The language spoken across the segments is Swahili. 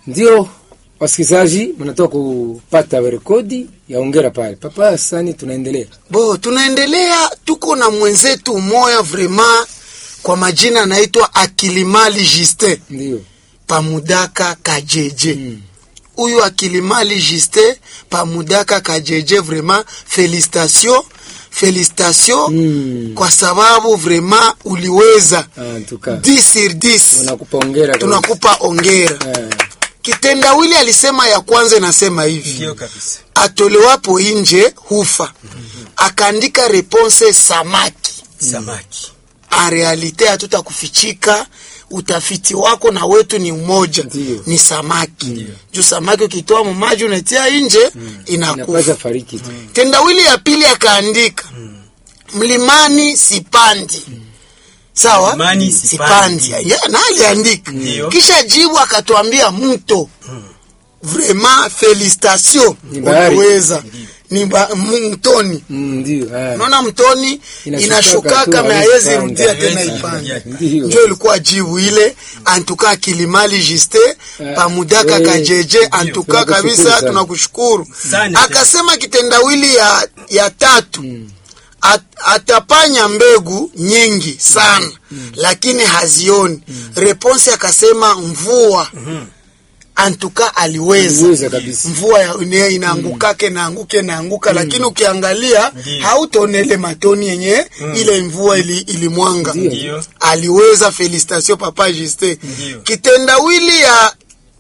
Ndio wasikilizaji, mnatoka kupata rekodi ya ongera pale. Papa Sani, tunaendelea Bo, tunaendelea, tuko na mwenzetu moya vrema kwa majina anaitwa Akilimali Justin ndio Pamudaka Kajeje. Huyu Akilimali Justin Pamudaka Kajeje, vrema felicitation felicitation Mm. kwa sababu vrema uliweza Ah, tuka 10 sur 10 tunakupa ongera tunakupa ongera. eh, Kitendawili alisema ya kwanza inasema hivi Ndio kabisa. atolewapo nje hufa. Akaandika reponse samaki. Samaki. En realite hatutakufichika, utafiti wako na wetu ni umoja, Ndiyo. ni samaki. Juu samaki ukitoa mumaji unatia nje inakufa. inapasa fariki tu. Tendawili ya pili akaandika mlimani sipandi. Sawa, Mlimani sipandi. sipandi. Ya, na aliandika Ndiyo. kisha jibu akatuambia mto. Vraiment felicitation, Ni bahari. uliweza ni ba- mtoni. Mm, Ndio eh. Unaona mtoni Inashukaka inashukaka tu, me haiwezi haiwezi panda. rudia tena Haiwezi ipande. rudia. Ndio. Ndio ilikuwa jibu ile antuka Kilimali Juste Eh, pamudaka eh, kajeje antuka Tunakushukuru kabisa, sana. tunakushukuru. Sana. Akasema kitendawili ya, ya tatu At, atapanya mbegu nyingi sana lakini hazioni. Reponse akasema mvua antuka aliweza Aliweza kabisa. mvua ya- ine- inaangukake naanguke naanguka lakini ukiangalia Ndiyo. hautaonele matoni yenye ile mvua ili, ilimwanga Ndiyo. Ndio. aliweza felicitation papa Juste Ndiyo. kitendawili ya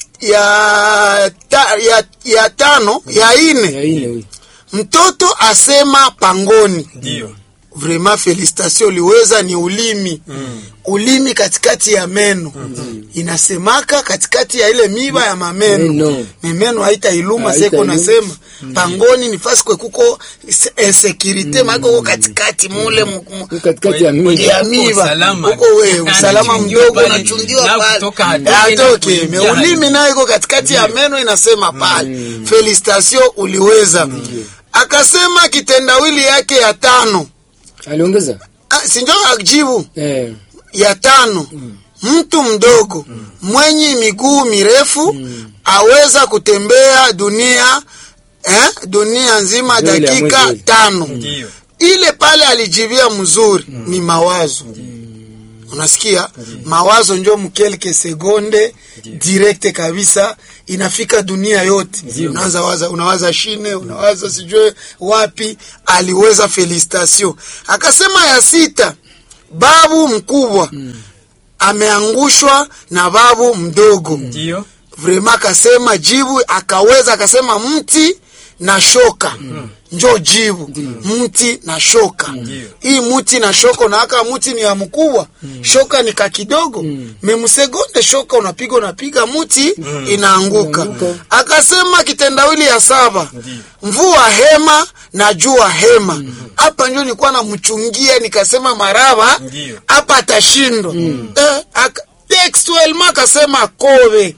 ya, ta, ya ya tano ya ine ya ine huyu mtoto asema pangoni Ndio. vraiment felicitation uliweza ni ulimi ulimi katikati ya meno inasemaka katikati ya ile miba ya mameno Meno. memeno haita iluma Haita seko iluma. nasema pangoni ni fasi kwe kuko se- insecurite mm. kuko katikati mule mu- mu- katikati ya mimi ya Huko miba usalama. huko we usalama Anachungiwa mdogo pale. unachungiwa Na pale kutoka hatoke na atoke kuingia ulimi nayo iko katikati ya meno inasema pale felicitation uliweza akasema kitendawili yake ya tano aliongeza Ah, sinjo ajibu eh, ya tano mtu mdogo mwenye miguu mirefu aweza kutembea dunia eh, dunia nzima Ndio ile ya dakika mwezi ile. tano Ndio. ile pale alijibia mzuri ni mawazo unasikia mawazo njo mkelke segonde direkte kabisa inafika dunia yote unaanza waza unawaza shine unawaza sijue wapi aliweza felicitation akasema ya sita babu mkubwa ameangushwa na babu mdogo Ndio. vrema akasema jibu akaweza akasema mti na shoka njo jibu mti na shoka hii mti na shoka unaaka mti ni ya mkubwa shoka ni kakidogo memsegonde shoka unapiga unapiga mti inaanguka akasema kitendawili ya saba mvua hema na jua hema hapa njo nilikuwa namchungia nikasema maraba Ndio. hapa atashindwa eh, aka- textuellement akasema kobe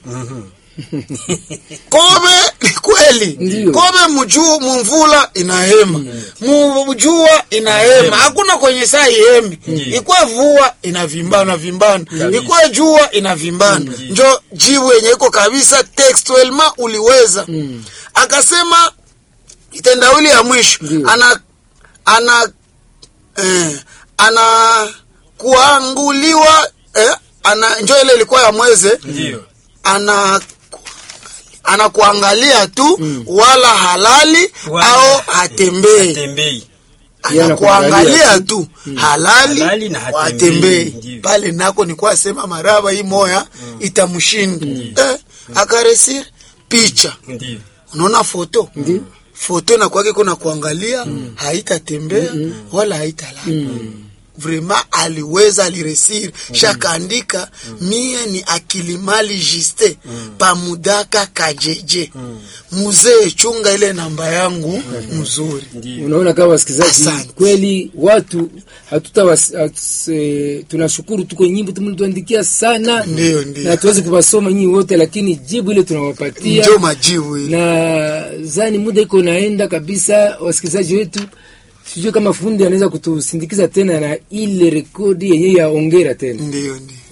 kobe ni kweli Ndio. kobe mjuu mumvula inahema mujua inahema hakuna kwenye saa ihemi ikwe vua inavimbana vimbana ikwe jua inavimbana njo jibu yenye iko kabisa textuellement uliweza akasema kitendawili ya mwisho Ndio. ana ana eh, ana kuanguliwa eh, ana njo ile ilikuwa ya mweze Ndio. ana anakuangalia tu wala halali Wala au hatembei Tembei. Yeye anakuangalia anakuangalia tu halali, Halali na hatembei. hatembei Ndiyo. pale nako nikuwa sema maraba hii moya itamshinda eh, akaresir picha Ndio. unaona foto Ndio. foto inakwake kuna kuangalia haitatembea wala haitalala vrema aliweza aliresiri shakaandika mie ni akilimali jiste pamudaka kajeje muzee chunga ile namba yangu mzuri unaona kama wasikilizaji Asante. kweli watu hatuta was, hats, e, tunashukuru tuko nyimbo tumetuandikia sana Ndio, ndio. na tuwezi kuwasoma nyinyi wote lakini jibu ile tunawapatia njo majibu ile na zani muda iko naenda kabisa wasikilizaji wetu sijui kama fundi anaweza kutusindikiza tena na ile rekodi yenyewe ya ongera tena ndio ndio